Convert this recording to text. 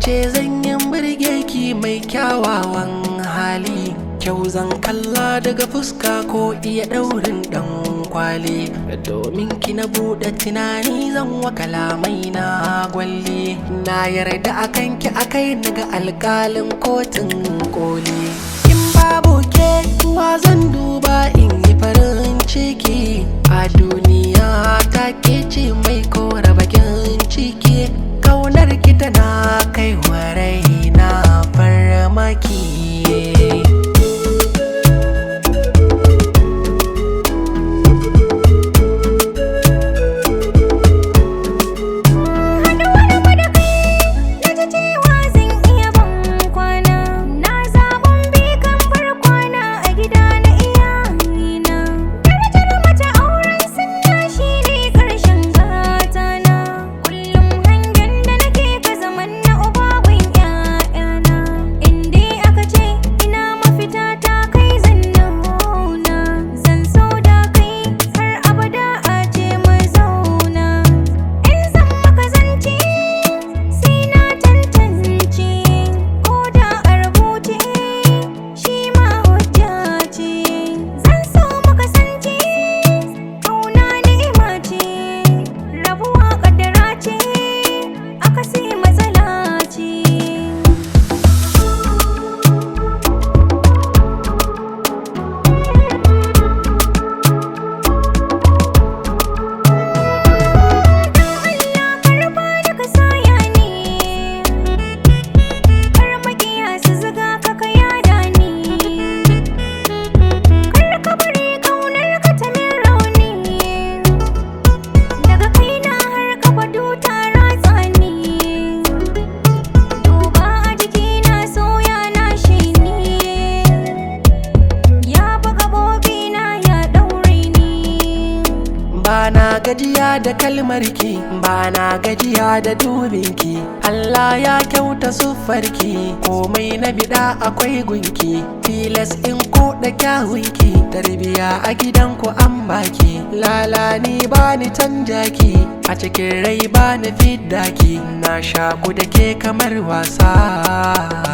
ce zan yi birge ki mai kyawawan hali kyau zan kalla daga fuska ko iya daurin dan kwali domin ki na buɗe tunani zan wa kalamai na gwalli na yarda akan ki akai naga alƙalin kotun koli in babu ke wa zan duba in yi farin ciki a duniya ta ke ce mai kora bakin ciki kaunar ki tana kai wa raina farmaki Haduwar mu da kai na ji cewa zan iya ban kwana na zaɓin bikan farkwana a gida na iyayena darajar mace auren sunna shine ƙarshen gatana kullum hangen da nake ka zaman na ubabun ƴaƴana in dai aka ce ina mafita ta kai zan nuna zan so da kai har abada a ce mu zauna in zan maka zance sai na tantance ko da a rubuce shi ma hujja ce zan so maka sance kauna ni'ima ce rabuwa kaddara ce akasi matsala ce karfa da ka saya ni kar makiya su zuga ka ka yada ni kar ka bari kaunar ka ta min rauni daga kaina har ka kwado ta ratsa ni duba a jikina soya na shi ni ya buga na ya daure ni Bana gajiya da kalmarki Bana gajiya da dubinki Allah ya kyauta siffarki Komai na bida akwai gunki Tilas in ko da kyawunki Tarbiya a gidanku an baki Lala ni bani canja ki A cikin rai bani fidda ki Na shaku da ke kamar wasa